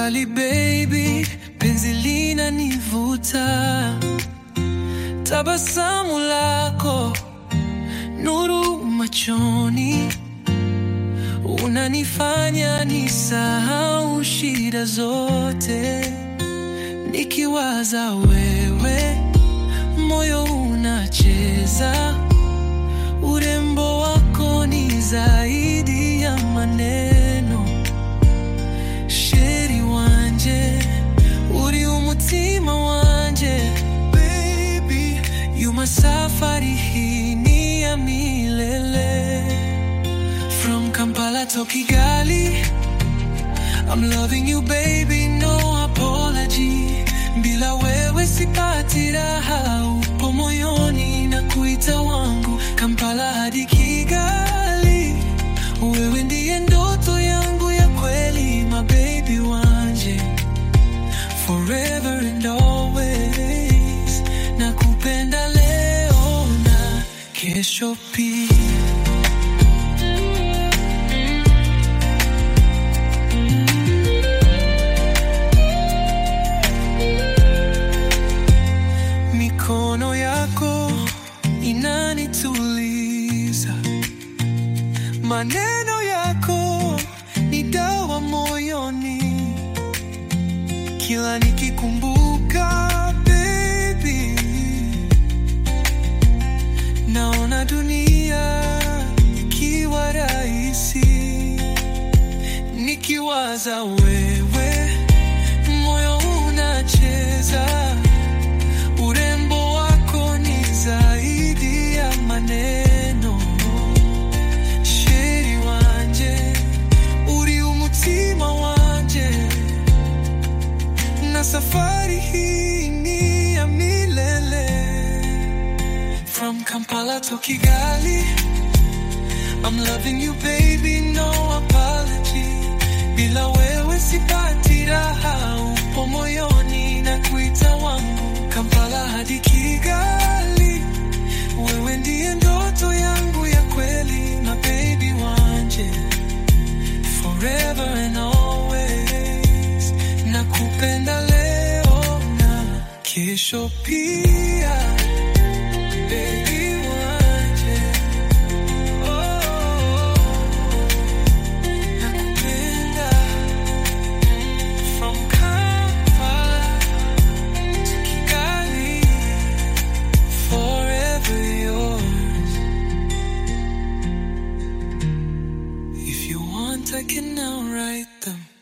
Kigali baby, penzi linanivuta, tabasamu lako, nuru machoni, unanifanya nisahau shida zote. Nikiwaza wewe, moyo unacheza, urembo wako ni zaidi ya maneno. Sheri wanje uri umutima wanje baby yuma safari hii ni ya milele from Kampala to Kigali I'm loving you baby no apology bila wewe sipati raha upo moyoni na kuita wangu Kampala hadi Kigali wewe ndiye ndoto yangu ya kweli my baby wanje forever and always nakupenda leo na kesho pia Mikono yako inanituliza, maneno yako ni dawa moyoni. Kila nikikumbuka baby, naona dunia ikiwa rahisi. Nikiwaza wewe, moyo unacheza Urembo wako ni zaidi ya maneno. Sheri wanje uri umutima wanje, na safari hii ni ya milele. From Kampala to Kigali, I'm loving you baby, no apology. Bila wewe sipati raha, upo moyoni na kuita wangu Kampala hadi Kigali, wewe ndiye ndoto yangu ya kweli, na baby wanje forever and always, nakupenda leo na kesho pia, baby wanje oh, nakupenda from Kampala to Kigali, forever yours. If you want, I can now write them.